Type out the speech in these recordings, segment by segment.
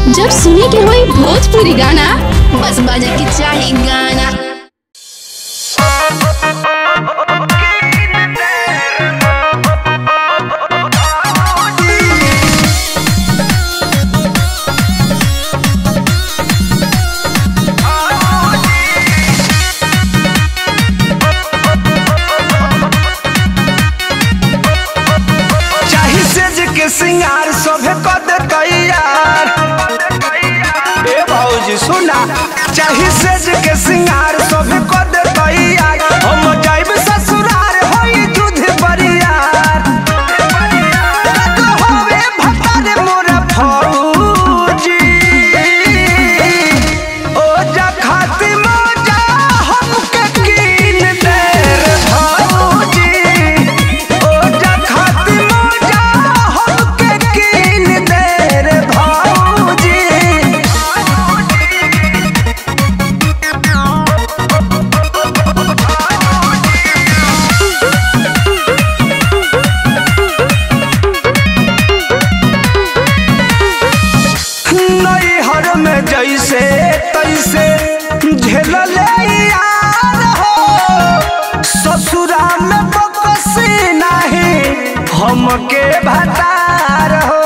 जब सुने के होई भोजपुरी गाना बस बजे के चाही गाना चाही सेज के सिंगार सभे कद तैयार ए भौजी सुना चाही सेज के सिंगार सभे कद तैयार हम जाइब ससुरार होई दूध बरियार तक होवे भतार मोरा फौजी ओ जा खाती मोजा हमके कीन दे रे भौजी ओ जा खाती मोजा हमके कीन दे रे भौजी नैहर में जैसे तैसे झेलले यार हो ससुरा में बकसी नहीं हमके भतार हो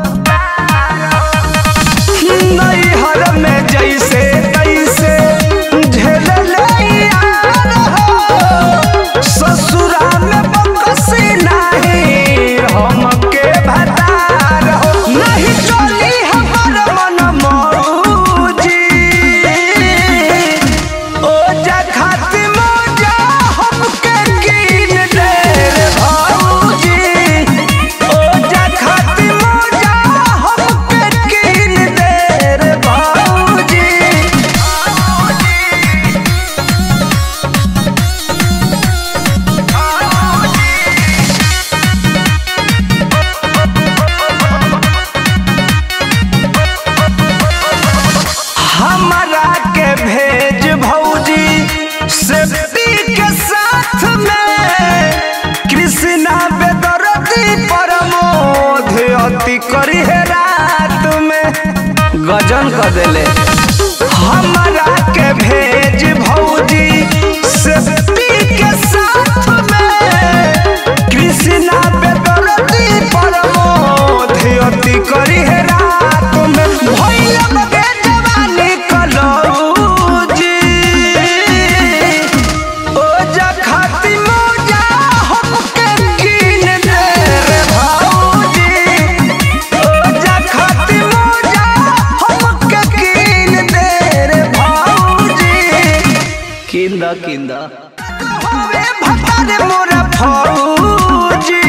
नैहर में जैसे तैसे झेलले यार हो ससुरा में बकसी नहीं हमके भतार हो नहीं चली हमर मन मौजी ओ जा खाती मोजा हमके कीन दे रे भौजी ओ जा खाती मोजा हमके कीन दे रे भौजी हमरा के भेज भौजी सेफ्टी के साथ में कृष्णा बेदरती प्रमोद अति करी है रात में गजन कर देले हमरा के भेज भौजी सेफ्टी के साथ में कृष्णा बेदरती प्रमोद अति करी है रात में भइल बगे जवानी कलौजी ओ जा खाती मोजा हमके कीन दे रे भौजी ओ जा खाती मोजा हमके कीन दे रे भौजी किंदा किंदा होवे भतार मोरा फौजी